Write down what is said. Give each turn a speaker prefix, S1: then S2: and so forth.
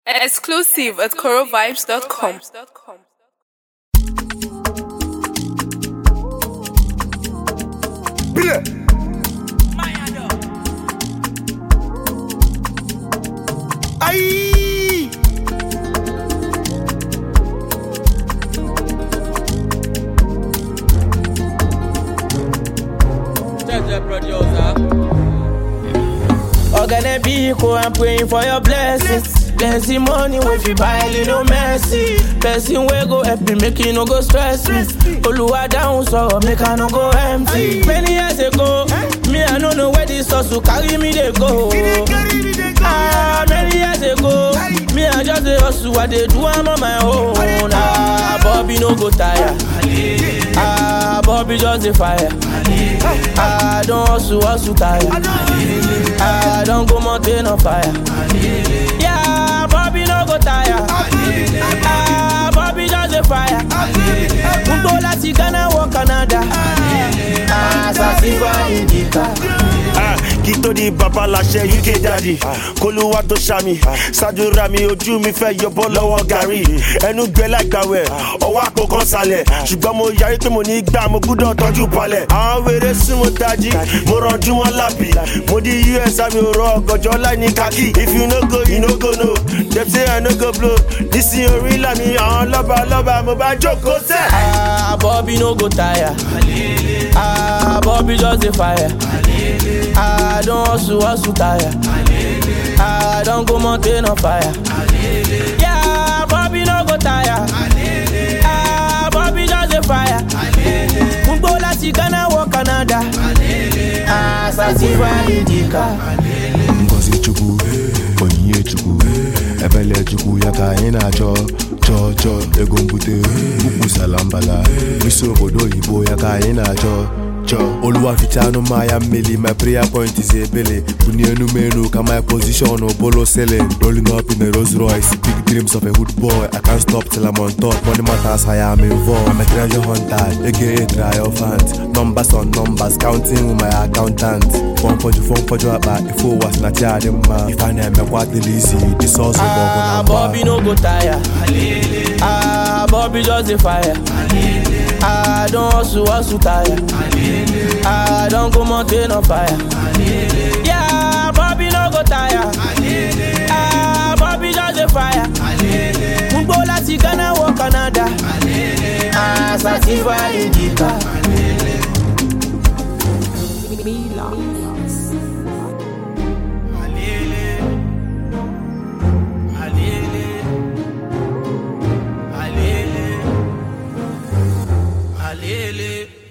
S1: Exclusive at corovibes.com.
S2: Bile. Aïe
S3: Judge producer.
S4: Organic vehicle, I'm praying for your blessings. Plenty money if you buy little mercy. Person wey go help me make you no go stress me. Oluwa down so make I no go empty. Many years ago, me I no know where this hustle carry me dey go. Ah, many years ago, me I just dey hustle, I dey do am on my own. Ah, Bobby no go tire. Ah, Bobby just dey fire. Ah, I don hustle, hustle tire. Ah, I don go mountain on fire. Yeah, Bobby no go tire. Ah, Bobby just dey fire. Gbogbo láti Ghana wọ Canada. Ah, Sasifa Indica.
S2: Ah, kí tó di bàbá láṣẹ uk daddy kólúwà tó ṣàmì ṣàdúrà mi ojú mi fẹ́ yọbọ lọ́wọ́ gàrí ẹnu gbẹ láìgbàwẹ̀ ọwọ́ àpò kan sálẹ̀ ṣùgbọ́n mo yarí pé mo ní gbà mo gbúdọ̀ tọ́jú palẹ̀ àwọn wèrè sún mo tají mo rànjú wọn lábì mo di us àmì òrò ọgọjọ láì ní kákì if you no go you no go no dem say i no go blow nísìnyí orí làmì àwọn lọ́ba lọ́ba mo bá jókòó sẹ́.
S4: Ah, Bobby no go tire. Ah, Bobby just dey fire. Ah, I don hustle, hustle tire. Ah, I don go mountain on fire. Yeah, Bobby no go tire. Ah, Bobby just dey fire. Gbogbo láti Ghana wọ Canada. Ah, Sasifa Indica.
S5: ngozi chukwu onyinye chukwu ebele chukwu ya ka anyị na-achọ chọọ chọọ ego mbute ukwu salambala isi obodo oyibo ya ka anyị na-achọ chọọ oluwaficha anụmahịa mmeli my prayer point is ebele bunie enu m enu ka my position bolo selling rolling up in a Rolls Royce big dreams of a hood boy I can't stop till I'm on top money matters I am involved I'm a treasure hunter aka triumphant numbers on numbers counting with my accountant fọnfọjụ fọnfọjụ akpa ife ụwa si na chi adị mma ife a na-emekwa adịla isi disọsụ bụ ọgụ na
S4: Ah,
S5: mgba
S4: Bobby no go tire. Ah, Bobby just dey fire. Ah, I don hustle, hustle tire. Ah, I don go mountain on fire. Yeah, Bobby no go tire. Ah, Bobby just dey fire. Gbogbo láti Ghana wọ Canada. Ah, Sasifa Indica.
S3: Alele.